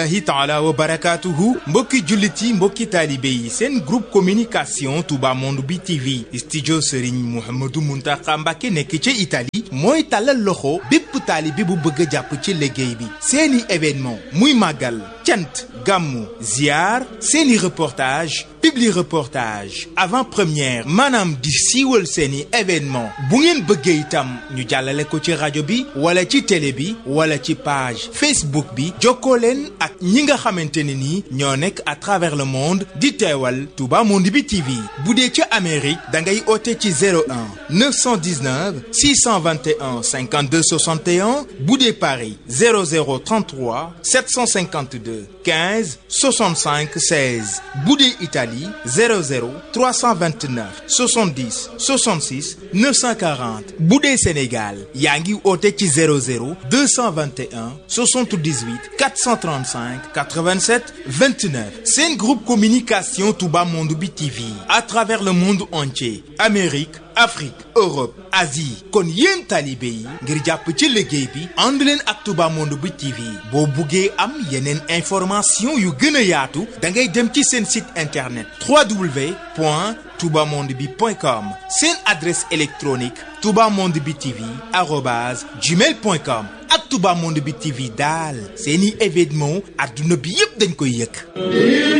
hi taala wa barakaatuhu mbokki jullit yi mbokki taalibe yi seen groupe communication Touba Monde bi TV studio Serigne Mouhamadou Mountakha Mbacké nekk ca Italie mooy tàllal loxo bépp taalibe bu bëgg a jàpp ci liggéey bi seeni événement muy màggal cant gàmmu ziar seeni reportage publi reportage avant première maanaam di siiwal seeni événement bu ngeen bëggee itam ñu jàllale ko ci rajo bi wala ci télé bi wala ci page Facebook bi jokkoo leen ak ñi nga xamante ne ni ñoo nekk à travers le monde di teewal Touba Monde bi TV bu dee ca Amérique da ngay oote ci 01 919 621 52 61 bu dee Paris 0033 752 15 65 16 bu dee Italie 00 329 70 66 940 bu dee Sénégal yaa ngi oote ci 00 221 78 435 87 29 seen groupe communication Touba Monde bi TV à travers le monde entier Amérique Afrique Europe Asie kon yéen taalibe yi ngir jàpp ci liggéey bi ànd leen ak Touba Monde bi TV boo buggee am yeneen information yu gën a yaatu da ngay dem ci seen site internet www.toubamondebi.com seen adresse électronique toubamonde bi TV arobase gmail.com ak Touba Monde bi TV daal seeni événement adduna bi yëpp dañ koy yëg